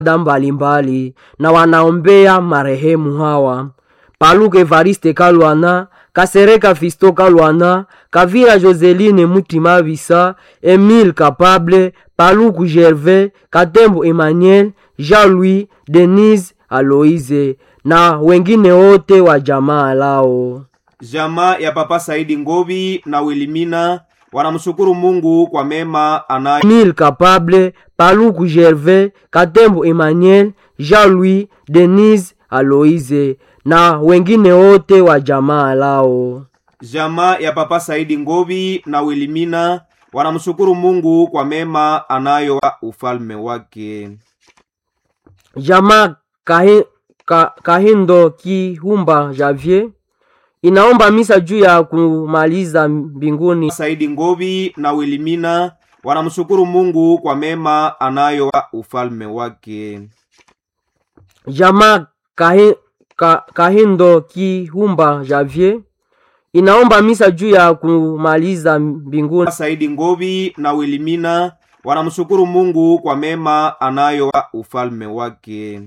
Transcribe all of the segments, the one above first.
da mbalimbali na wanaombea marehemu hawa paluka evariste kalwana kasereka fisto kalwana kavira joseline mutima bisa emile kapable paluku gervais katembo emmanuel jean-louis denise aloise na wengine wote wa jamaa lao jamaa ya papa saidi ngovi na wilimina wanamshukuru mungu kwa mema anayo emile kapable paluku gervais katembo emmanuel jean-louis denise aloise na wengine wote wa jamaa lao jamaa ya papa saidi ngovi na wilimina wanamshukuru mungu kwa mema anayo wa ufalme wake jamaa kahi, ka, kahindo kihumba javier inaomba misa juu ya kumaliza mbinguni saidi ngovi na wilimina wanamshukuru mungu kwa mema anayo wa ufalme wake jamaa kahi, ka, kahindo kihumba javier inaomba misa juu ya kumaliza mbinguni saidi ngovi na wilimina wanamshukuru mungu kwa mema anayo wa ufalme wake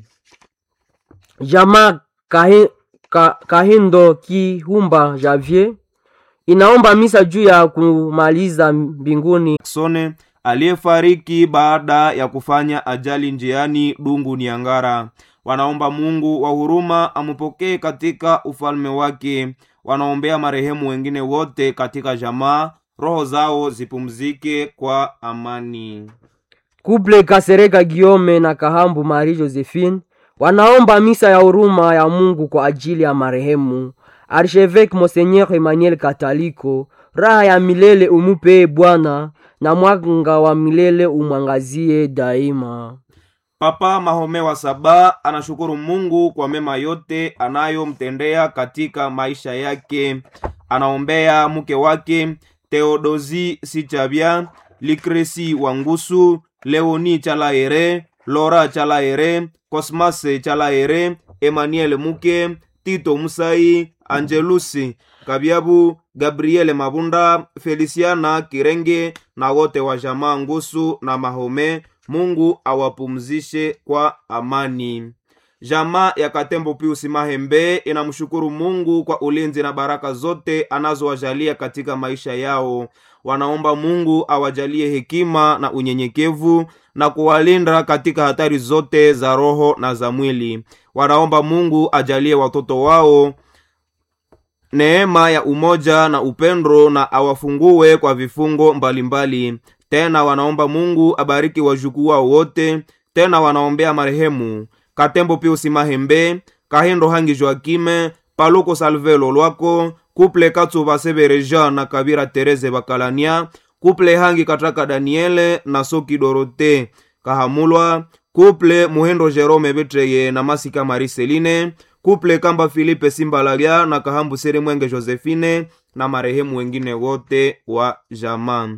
jamaa kahi, ka, kahindo kihumba javier inaomba misa juu ya kumaliza mbinguni sone aliyefariki baada ya kufanya ajali njiani dungu niangara wanaomba mungu wa huruma amupokee katika ufalme wake wanaombea marehemu wengine wote katika jamaa roho zao zipumzike kwa amani kuple kasereka giome na kahambu mari josephine wanaomba misa ya huruma ya mungu kwa ajili ya marehemu archevêque monseigneur emmanuel kataliko raha ya milele umupee bwana na mwanga wa milele umwangazie daima papa mahome wa saba anashukuru mungu kwa mema yote anayomtendea katika maisha yake anaombea mke wake teodozi sichabya likresi wangusu leoni chalaere lora chalaere kosmase chalaere emmanuel muke tito musai angelusi kabyabu gabriele mabunda felisiana kirenge na wote wa jamaa ngusu na mahome mungu awapumzishe kwa amani jamaa ya katembo piusi mahembe inamshukuru mungu kwa ulinzi na baraka zote anazowajalia katika maisha yao wanaomba mungu awajalie hekima na unyenyekevu na kuwalinda katika hatari zote za roho na za mwili wanaomba mungu ajalie watoto wao neema ya umoja na upendo na awafungue kwa vifungo mbalimbali mbali. tena wanaomba mungu abariki wajukuu wao wote tena wanaombea marehemu katembo piusi mahembe kahindo hangi joakime paluko salvelo lwako kuple katsuva severeja na kabira tereze bakalania kuple hangi kataka daniele na soki dorote kahamulwa kuple muhendo jerome betreye na masika mariseline kuple kamba filipe simbalalya na kahambu sere mwenge josephine na marehemu wengine wote wa jamaa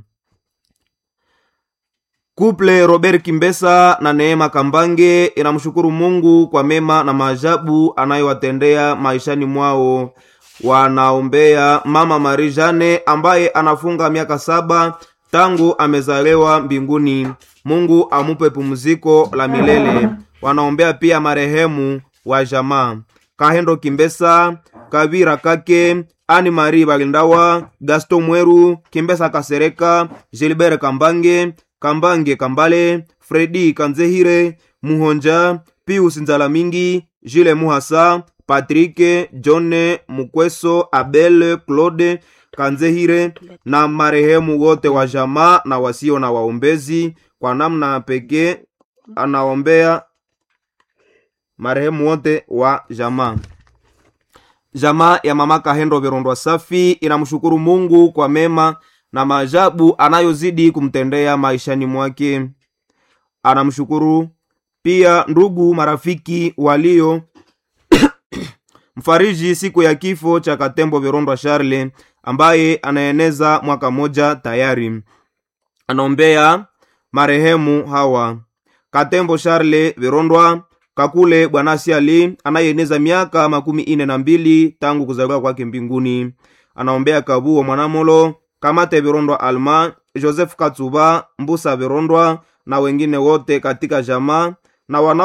kuple robert kimbesa na neema kambange inamshukuru mungu kwa mema na maajabu anayowatendea maishani mwao wanaombea mama marijane ambaye anafunga miaka saba tangu amezalewa mbinguni mungu amupe pumziko la milele wanaombea pia marehemu wa jamaa kahendo kimbesa kavira kake ani mari balindawa gaston mweru kimbesa kasereka gilbert kambange kambange kambale fredi kanzehire muhonja pius nzala mingi jile muhasa patrike john mukweso abel claude kanzehire na marehemu wote wa jamaa na wasio na waombezi kwa namna pekee anaombea marehemu wote wa jamaa jamaa ya mama kahendo virondwa safi inamshukuru mungu kwa mema na maajabu anayozidi kumtendea maishani mwake anamshukuru pia ndugu marafiki walio mfariji siku ya kifo cha katembo virondwa charle ambaye anaeneza mwaka moja tayari anaombea marehemu hawa katembo charle virondwa kakule bwanasi ali anayeeneza miaka makumi ine na mbili tangu kuzaliwa kwake mbinguni anaombea kabuo mwanamolo kamate virondwa alma joseph katsuba mbusa virondwa na wengine wote katika jamaa na wana